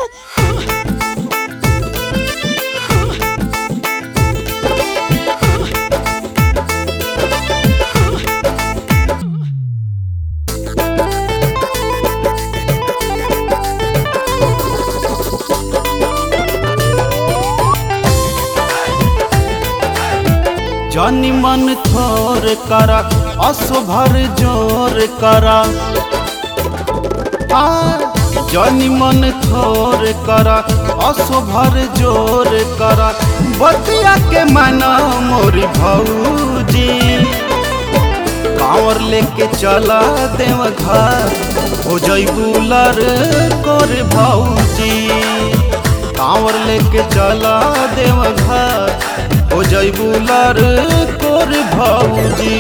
जनी मन थोर करा असो भर जोर करा आ, जनी मन थोर करा असो भर जोर करा बतिया के माना मोरी भौजी कांवर लेके चला देव घर हो जैबू लर कर भौजी कांवर लेके चला देव घर हो जैबू लर कर भौजी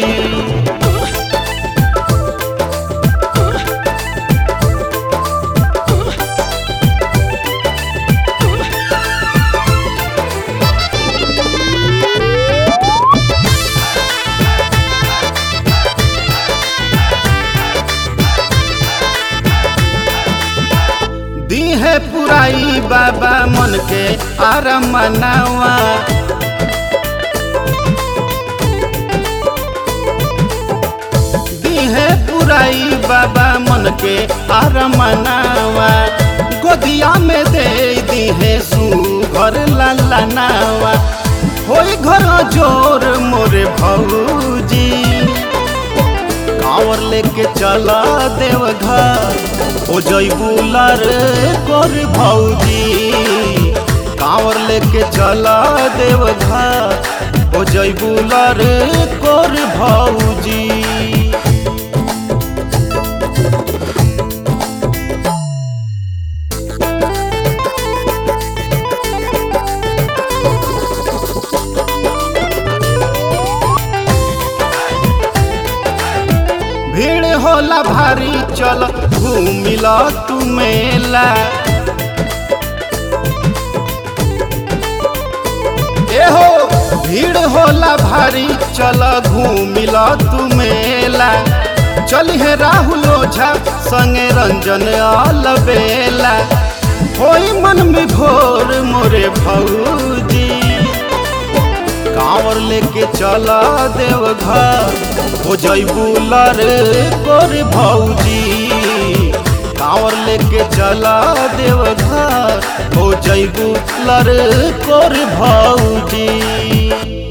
दीहे पुराई बाबा मन के आराम मनावा दीहे पुराई बाबा मन के आराम मनावा गोदिया में दे दीहे सुघर लाला नावा होई घर जोर मोरे भौजी कांवर लेके चला देव घर ओ जैबू लर कर भौजी कांवर लेके चला देव घर ओ जैबू लर कर भौजी भीड़ होला भारी चल घूमिला तू मेला एहो भीड़ होला भारी चल घूमिला तू मेला चल हे राहुल ओझा संगे रंजन अलबेला होई मन में भोर मोरे भौजी कांवर लेके चला देव घर हो जैबू लर कर भौजी कांवर लेके चला देव घर हो जैबू लर कर भौजी